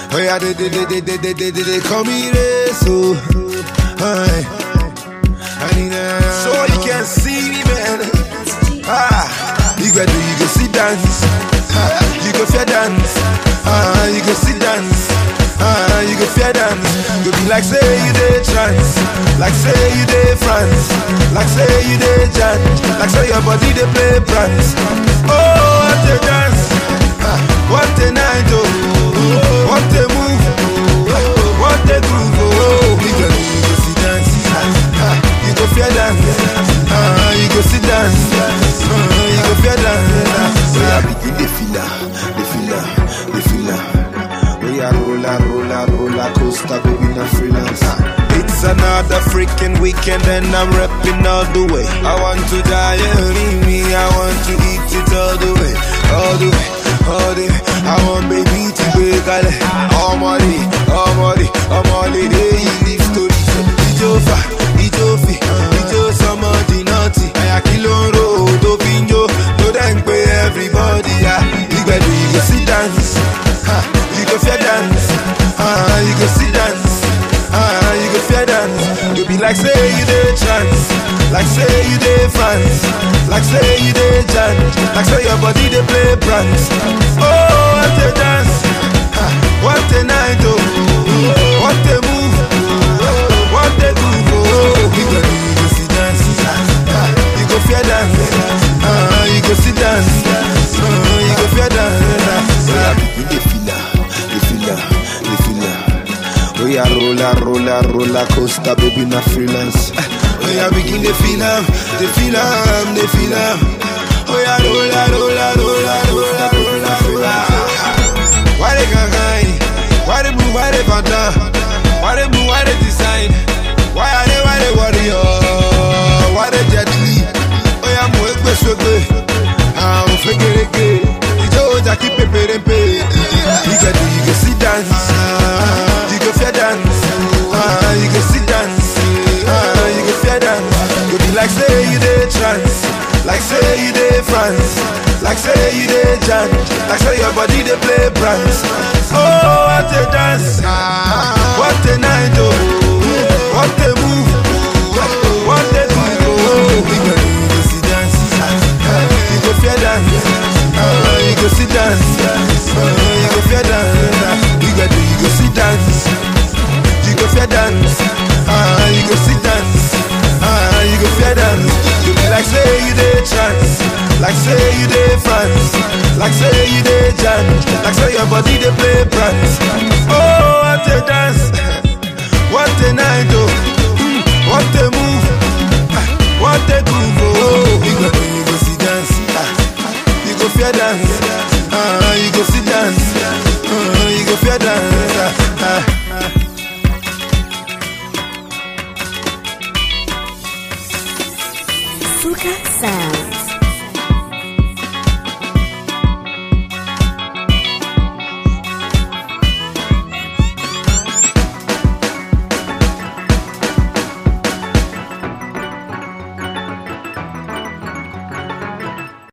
Oh yeah, they they they they they they they, they, they call me Reso. Aye. I need a so you can see me, man. Ah, you go do, you go see dance. Ah, you go fair dance. Ah, you go see dance. Ah, you go fair dance. You be like say you dey trance, like say you dey France, like say you dey jam, like say your body dey play prance. Oh, what a dance! Ah, what a night! Oh, what a move! Ah, what a groove! Oh, you go, you go see dance. Ah, you go fair dance. Ah, you go see dance. Ah, you go fair dance. So I begin the filler, the filler, the filler. We are roller, roller, roller coaster, baby, not freelance. It's another freaking weekend and I'm rapping all the way. I want to die early, me, I want to eat it all the way, all the way, all the way. I want baby to break all all money, all money, all money. They live stories, Ijofa, Ijofi, Ijo somebody naughty. I kill on road, Opinjo, no thank pay everybody. Yeah, you better you go sit dance. Ha, you go fair dance. Ah, you go sit dance. Ah, you go fair dance. You be like say you dey trance, like say you dey France, like say you dey jam, like say your body dey play prance. Oh, what a dance, Ah, what a night, oh, what a move, what a groove, oh. You go, you go sit dance, Ah, you go fair dance, ah, you go sit dance, ah, you go fair dance. Ah, you dey feel am, dey feel am, dey feel am. Oh yeah, roller, roller, roller coaster, baby, not freelance. Oh yeah, begin the feel am, the feel am, the feel am. Oh yeah, roller, roller, roller, roller, roller, roller. Why they can't hide? Why they blue? Why they panda? Why they blue? Why they design? Why are they? Why they warrior? Why they jet li? Oh yeah, mo egbe sogbe. Ah, mo fegerege. Ijo oja ki peperempe. You go do, you go sit dance. You go fair dance. Ah, you go sit dance. Ah, you go fair dance. You be like say you dey trance, like say you dey France, like say you dey jam, like say your body dey play prance. Oh, what a dance! What a night! Oh, what a move! What a groove! Oh, you go, you go sit dance. Ah, You go fair dance. Ah, You go sit dance. Ah, You go fair dance. You go do, you go sit dance. You go fair dance. Ah, you go sit dance. Ah, you go fair dance. You be like say you dey trance, like say you dey France, like say you dey jam, like say your body dey play prance. Oh, what a dance, what a night, oh.